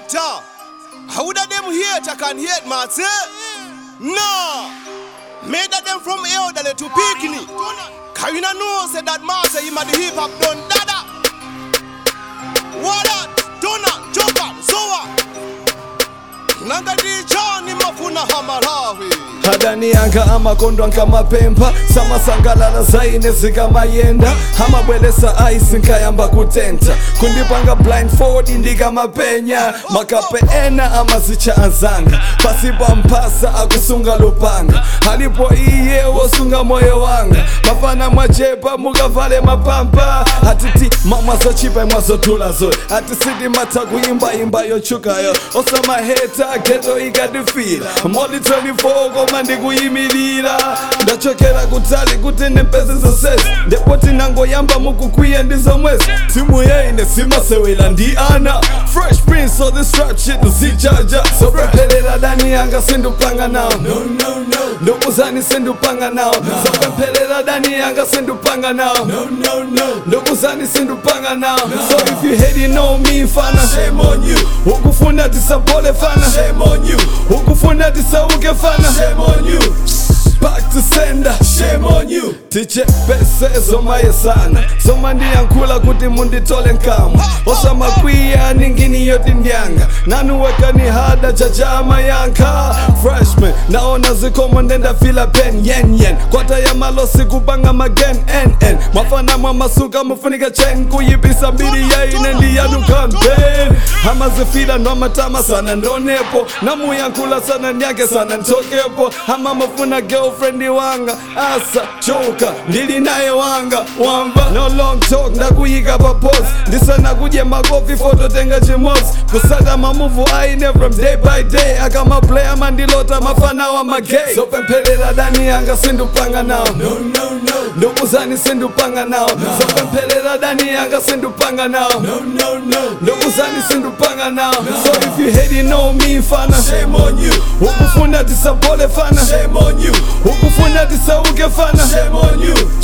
hater. How that them hater can hate, man, say? No. Made that them from elderly to picnic. Can you not know, say that man say him a the hip hop done dada. What that? Dona, joker, so what? Nanga di chani mafuna hamalawi. hadani yanga amakondo ankamapempa samasangalala zaine zikamayenda amabwelesa aisi nkayamba kutenta kundipanga blindfold ndikamapenya makape ena amazicha anzanga pasipa mpasa akusunga lupanga alipo iye wosunga moyo wanga mafana mwachepa mukavale mapampa atiti mamwazochipa mwazotulazo atisiti mata kuimbaimba yochukayo osamaheta geto ikadifira moli 24 koma ndikuyimirira ndachokera kutali kuti ndipeze zonsezi ndipo tinangoyamba mukukwiya ndi zomwezi timu yaine simasewera ndi ana fresh prince of this rap shit uzijaja sopempherera dani yanga sindupanga nawo ndokuzani sindupanga nawo sopempherera dani yanga sindupanga nawo ndokuzani sindupanga nawo so if you hate you know me fana shame on you ukufuna tisapole fana shame on you ukufuna tisauke fana shame on you back to sender shame on you tiche pese zomaye sana soma ndiyankhula kuti munditole nkamwa osamakwiya ningini yoti ndyanga nanuweka ni hada chachama yankha freshman naona zikomo ndendafila pen yen yen kwata ya malosi kupanga magen nn mwafana mwamasuka mufunika chen kuyipisa mbiri yaine ndiyanu campaign amazifila nomatama sana ndonepo namuyankhula sana ndyake sana ntokepo ama mafuna girlfriend wanga asa choka ndili naye wanga wamba no long talk ndakuyika pa pose ndisana kudye makofi fototenga chimozi kusaka mamuvu aine from day by day akamaplaya mandilota mafana wa magay sopempherera dani yanga sindupanga nawo ndokuzani sindupanga nawo sopempherera dani yanga sindupanga nawo ndokuzani sindupanga nawo so if you hate you know me fana shame on you ukufuna tisapole fana shame on you ukufuna tisauke fana shame on you